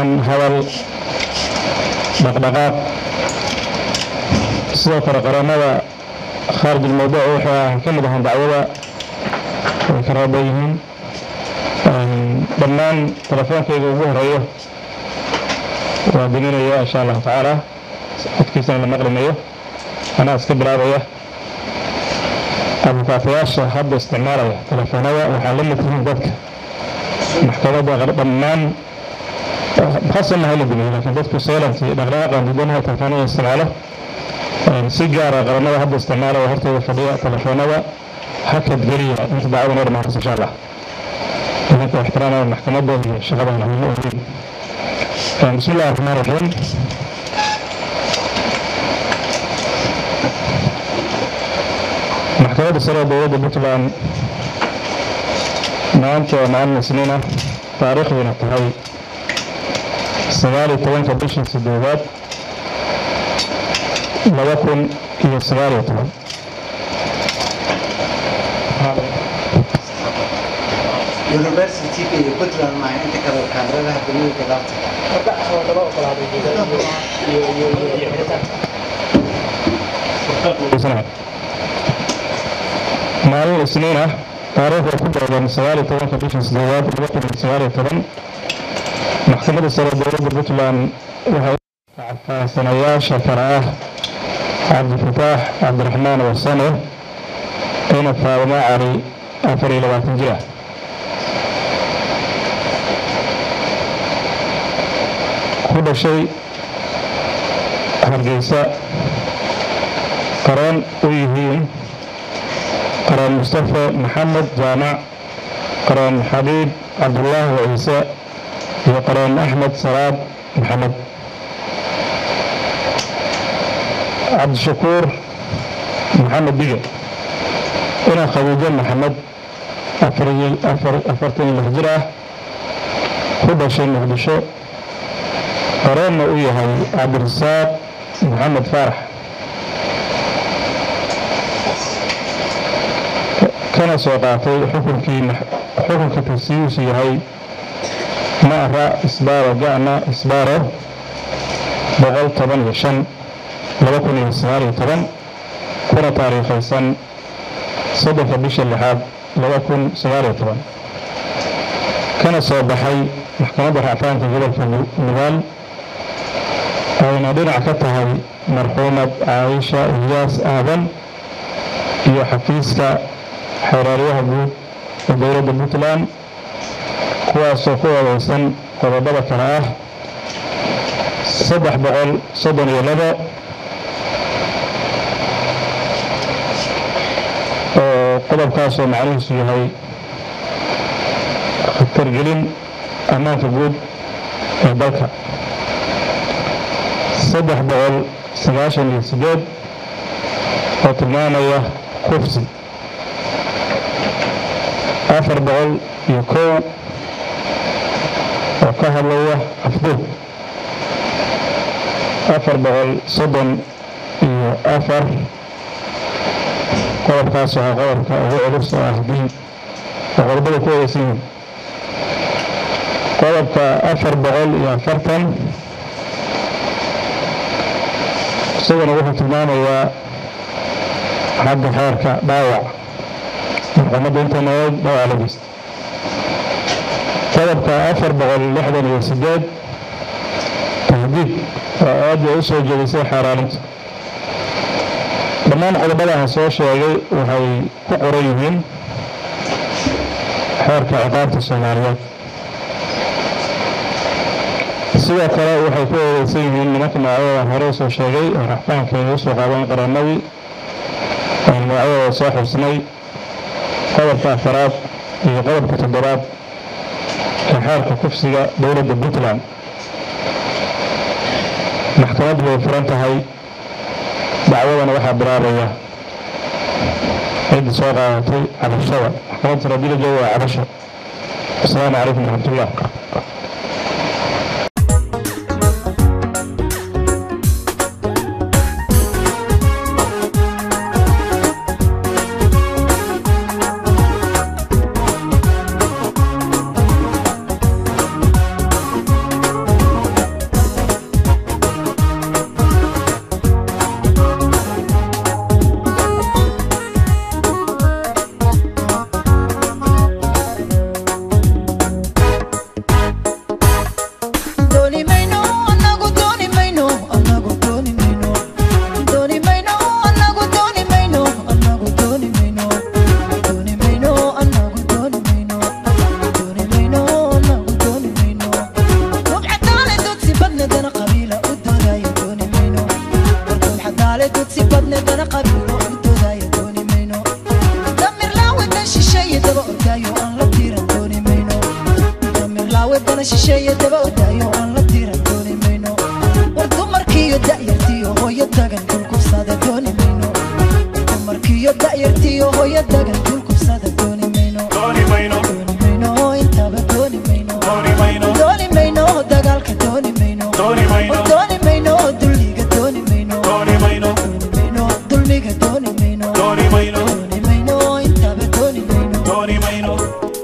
ahaan hadal dhaqdhaqaaq sidoo kale qareennada khaarij almawduuc wuxuu ah ka mid ahaan dacwada way ka raaba yihiin dhammaan telefoonkayga ugu horeeyo waa deminaya insha allahu tacaala codkiisana la maqlimayo anaa iska bilaabaya abukaatayaasha hadda isticmaalaya telefoonada waxaa la mid yihiin dadka maxkamadda dhammaan khasana hala dumiyo laakiin dadku seelanti dhaqdhaqaaqan didanaha telefoonada isticmaalo si gaara qaranada hadda isticmaalaya hortooda fadhiya telefoonada hakad geliya inta dacwada noo dhamaantas insha allah idinka ixtiraamaya maxkamadda iyo shaqadana muhiim u yihiin بسم الله الرحمن الرحيم maxkamadda sare ee dowladda puntland maanta waa maalin isniina taariikhdiina tahay sagaal iyo tobanka bishii sideedaad laba kun iyo sagaal iyo toban university-ga iyo puntland maaha inta kale kaadadaha dunida gadaabta maalin isniin ah taariikhda ku beegan sagaal iyo tobanka bisha sideedaad laba kun iyo sagaal iyo toban maxkamadda sare dowladda puntland waxay faahfaahsanayaasha kale ah cabdifataax cabdiraxmaan wasane ina faadimo cali afar iyo labaatan jir ah ku dhashay hargeysa qareen u yihiin qareen mustafa maxamed jaamac qareen xabiib cabdulaahi ciise iyo qareen axmed salaad maxamed cabdishakuur maxamed dige ina khadiijo maxamed afartan iyo lix jir ah ku dhashay muqdisho qareenna u yahay cabdirasaaq maxamed faarax kana soo qaatay xukunkii xukunka tagsiyiisu yahay ma'ra isbaaro ga'na isbaaro boqol toban iyo shan laba kun iyo sagaal iyo toban kuna taariikhaysan soddonka bisha lixaad laba kun sagaal iyo toban kana soo baxay maxkamadda racfaanka gobolka nugaal ayna dhinac ka tahay marxuumad caaisha iyaas aadan iyo xafiiska xeeraaryaha guud ee dowladda puntland kuwaasoo ku odeysan qodobada kale ah saddex boqol soddon iyo labo oo qodobkaasoo macnihiisu yahay khatargelin ammaanka guud ee dalka saddex boqol sagaashan iyo sideed oo tilmaamaya kufsi afar boqol iyo kow oo ka hadlaya afduub afar boqol soddon iyo afar qodobkaas waa qodobka ugu culus oo ah diin oo qodobada ku odeysan yihiin qodobka afar boqol iyo afartan isaguna wuxuu tilmaamayaa xagga xeerka dhaawac marxumadda inta noog dhaawac la geysta qodobka afar boqol lixdan iyo sideed tahdiid oo aada u soo jeedisay xaaraaninta dhammaan qodobadaha soo sheegay waxay ku qoran yihiin xeerka ciqaabta soomaaliyeed sidoo kale waxay ku eedeysan yihiin nimanka magacyadooda hore soo sheegay oo raxfaankeeda usoo qaadeen qaranadii aan magacyadooda soo xubsnay qodobka afaraad iyo qodobka toddobaad ee xeerka kufsiga dowladda puntland maxkamaddu way furan tahay dacwadana waxaa bilaabaya ciddii soo qaadatay cabashada maxkamadda rabila jooga waa cabasho asalaamu calaykum waraxmatullah daayartiyo hooyadagan dulkubsada dooni mayno dooni mayno dooni mayno intaba dooni mayno dooni mayno dooni mayno dagaalka dooni mayno dooni mayno dooni mayno dulliga dooni mayno dooni mayno dooni mayno dulmiga dooni mayno dooni mayno dooni mayno intaba dooni mayno dooni mayno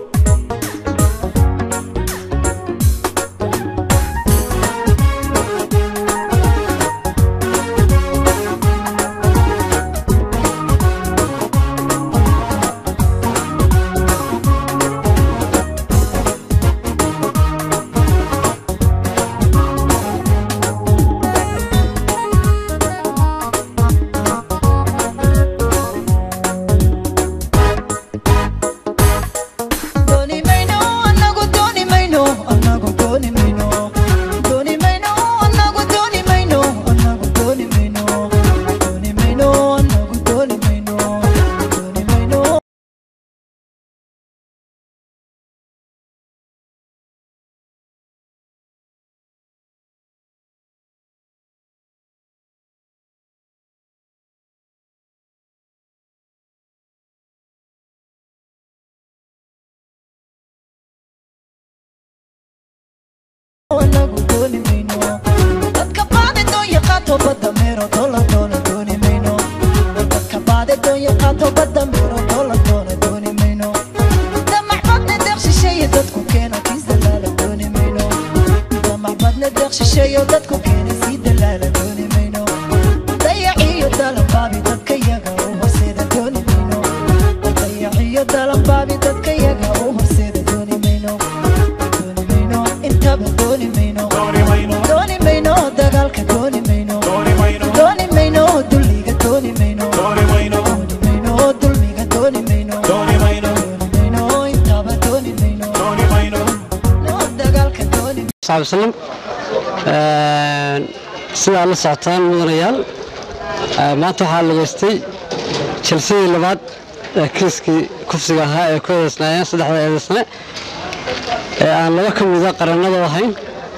dooni mayno anagu dooni mayno anagu dooni mayno dooni mayno anagu dooni mayno anagu dooni mayno dooni mayno anagu dooni mayno dooni mayno anagu dooni mayno dadka baade doonya qaato badda meero dola doona dooni mayno dadka baade doonya qaato badda meero dola doona dooni mayno damac badne deeq shisheeye dadku keena kiis dalaala dooni mayno damac badne deeq shisheeyo dadku keena sii dalaala dooni mayno dayaciyo dalanbaabi dadka yaga u horseeda dooni mayno dayaciyo dalanbaabi dadka yaga u horseeda dooni mayno dooni mayno intaba dooni mayno dooni mayno dooni mayno dagaalka dooni mayno dooni mayno dooni mayno dulliga dooni mayno dooni mayno dooni mayno dulmiga dooni mayno dooni mayno dooni mayno intaba dooni mayno dooni mayno no dagaalka dooni صاحب وسلم sida aad la socotaan mudanayaal ee, maanta waxaa lageystay jalsadii labaad ee kiiskii kufsiga ahaa ee ku eedeysnaayeen saddexda eedeysne ee aan laba ka mida qarannada ahayn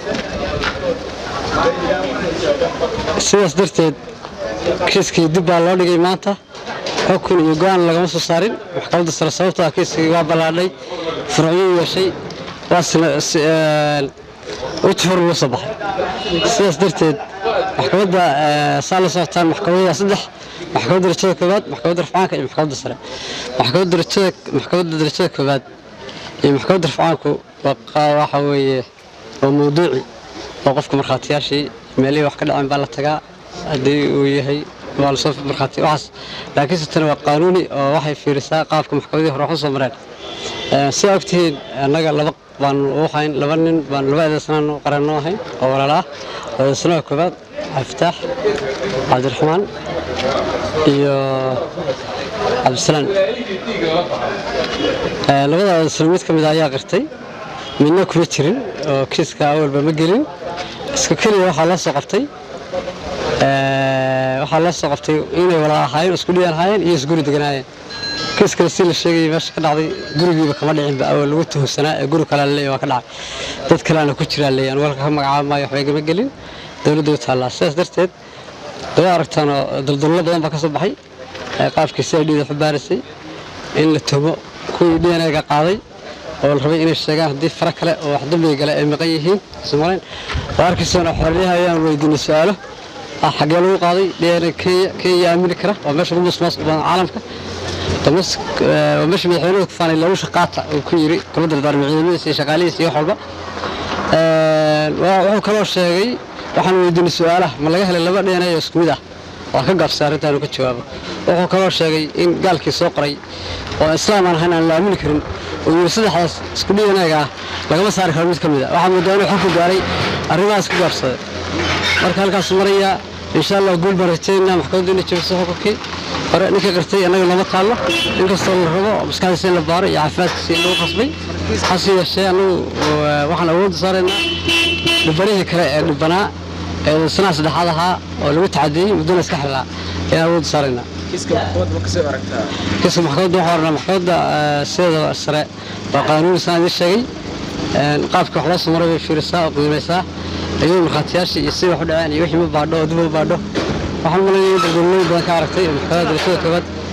sidaas darteed kiiskii dib baa loo dhigay maanta xukun iyo go-aan lagama soo saarin maxkamadda sare sababtoo ah kiiskii waa ballaadhay furacyo yeeshay waasna si- een, wajhi hor uga soo baxay sidaas darteed maxkamadda ee, saa la socotaan maxkamadda saddex maxkamadda darajada koowaad maxkamadda rafcaanka iyo maxkamadda sare maxkamadda darajada maxkamadda darajada koowaad iyo maxkamadda rafcaanku waa qa- waxa weeye waa mawduuci oo qofka markhaatiyaashii meelihii wax ka dhaceen baa la tagaa haddii uu yahay waa lasoo markhaati waxaas laakiinse tani waa qaanuuni oo waxay fiirisaa qaabka maxkamadihii hore wax u soo mareen Ee, sidaa ogtihiin annaga laba baanu u hayn laba nin baan laba eedeysnaan qaranno ahayn oo walaala ah eedeysnaha koowaad cabdifitaax cabdiraxmaan iyo cabdisalaan Ee, labada eedeysna mid ka mid ah ayaa qirtay midna kuma jirin oo kiiska awalba ma gelin iska keliya waxaa loo soo qabtay ee, waxaa loo soo qabtay inay walaal ahaayeen isku dhiyan ahaayeen iyo isguri deganaayeen kiis kale si la sheegayay meesha ka dhacday gurigiiba kama dhicinba awal lagu tuhunsanaa ee guri kale leeyahay waa ka dhacay dad kaleana ku jiraa leeyahan walka ka magacaabamaayo waxbay gama gelin dowladda u taallaa sidaas darteed daba aragtaan oo daldallo badan baa ka soo baxay ee qaabkii si ay dhiida waxu baarisay in la tumo kuwii dnaga qaaday oo la rabay inay sheegaan haddii fara kale oo wax dambiga gale ay maqan yihiin somaliin waa arkaysaan oo xorriyaha ayaan weydiinay su-aalo ah xaggee lagu qaaday dna kenya kenya aamini kara waa meesha ugu musmaas badan caalamka damas waa meesha madaxweynuhu ku faanay lalusha qaata uu ku yiri kula dardaarmay ciidamadiisa iyo shaqaalihiisa iyo wax walba Een, waa- wuxuu kaloo sheegay waxaan weydiinay su-aalaha ma laga helay laba dna oo isku mid ah waa ka gaabsay arrintaan uu ka jawaabo wuxuu kaloo sheegay in gaalkii soo qoray oo islaam aan ahayn aan la aamini karin uu yiri saddexdaas isku dhiyanaga ah lagama saari karo mid ka mid a waxaa moodaa inuu xukun gaaray arrimahaas ku gaabsaday marka halkaas maraya insha allah guul baan rajaynaa maxkamaddu inay jebiso xukunkii hore ninka qartay annaga looma taallo inkastoo la rabo maskaxdiisa in la baaro iyo caafimaadkiisa in lagu qasbay hase yeeshee annagu eh, waxaan awoodda saaraynaa dhibbanihii kale ee dhibbanaa ee sanaha saddexaad ahaa oo lagu tacadiyey muddona iska xilaa ayaan awoodda saaraynaa kiiska maxkamadda ma kasoo aragtaa kiiska maxkamadda waxaa ornaa maxkamadda eh, sideeda sare waa qaanuuni saan idiin sheegay Een, qaabka wax loo soo maray bay fiirisaa oo qiimaysaa iyadoo markhaatiyaashii iyo sidii wax u dhaceen iyo wixii ma baadho oo dib u baadho waxaan malayay in daldalooyin badan ka aragtay oo maxkamadda darajada koowaad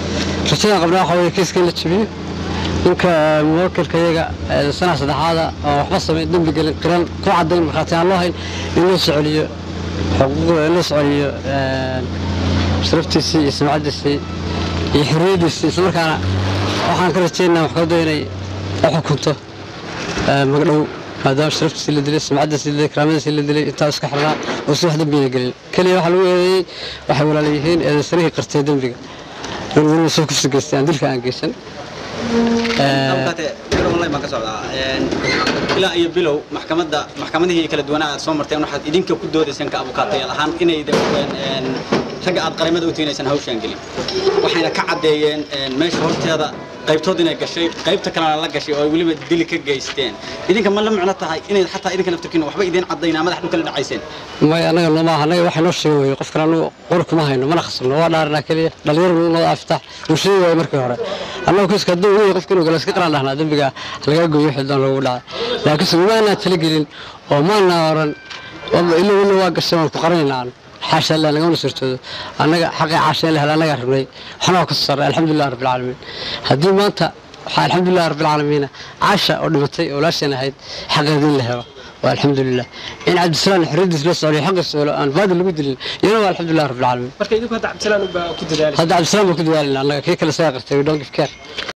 rajadaan qabnaa waxaa weeye kiiska in la jabiyo ninka muwakilka iyaga ee sanaha saddexaada oo waxba sameyn dembi gelin qiran ku cadayn markhaati aan loo hayn in loo soceliyo xuquuqda in loo soceliyo sharaftiisii iyo sumcadiisii iyo xorriyaddiisii islamarkaana waxaan ka rajaynaa maxkamaddu inay u xukunto magdhow maadaama sharaftiisii la dilay sumcadiisii la dilay karaamadiisii la dilay intaa iska xirnaa oo si wax dembina gelin keliya waxaa lagu eedeeyey waxay walaala yihiin eedaysarihii qartay dembiga in weliba soo kursi geystay aan dilka aan geysan halkaate bilow online baan ka socdaa ilaa iyo bilow maxkamadda maxkamadihii kala duwanaa aad soo marteen waxaad idinka ku doodaysaan ka abukaatayaal ahaan inay ragga aad qarimada u tiinaysaan hawshaan gelin waxayna ka caddeeyeen meesha horteeda qaybtood inay gashay qaybta kalena la gashay oo ay weliba dili ka geysteen idinka ma la micno tahay inay xataa idinka naftirkiina waxba idiin caddaynaa madax dhulka la dhacayseen may anaga nooma aha anaga waxay noo sheegen weye qofkan anagu qor kuma hayno mana khasabno waa dhaaranaa keliya dhalinyaro noo aftaax uu sheegi waayo markii hore annagu kiiska hadduu weye qofka inuu gala iska qaraan dhahnaa dembiga lagaa gooyo wixii doon loogu dhacay laakiinse umaanaa talagelin oo maanaa oran ilo ilo waa gashay waan ku qaranaynaa aan xaasha allah nagama sirtoodo annaga xaqii caasha in la hela annagaa rabnay waxna waa ka soo saaray alxamdulilah rabbi alcaalamiin haddii maanta waxaa alxamdulilah rabbi alcaalamiina caasha oo dhimatay oo walaasheen ahayd xaqeeda in la helo waa alxamdulilah in cabdisalaam xorriyadiis loo socday xaqiisa oo aan baadil lagu dilin iyana waa alxamdulilah rabbi alcaalamiin marka idinku hadda cabdisalaan baa ku dadaalay hadda cabdisalaam baa ku dadaalina annaga kii kale isagaa qartay we don't give care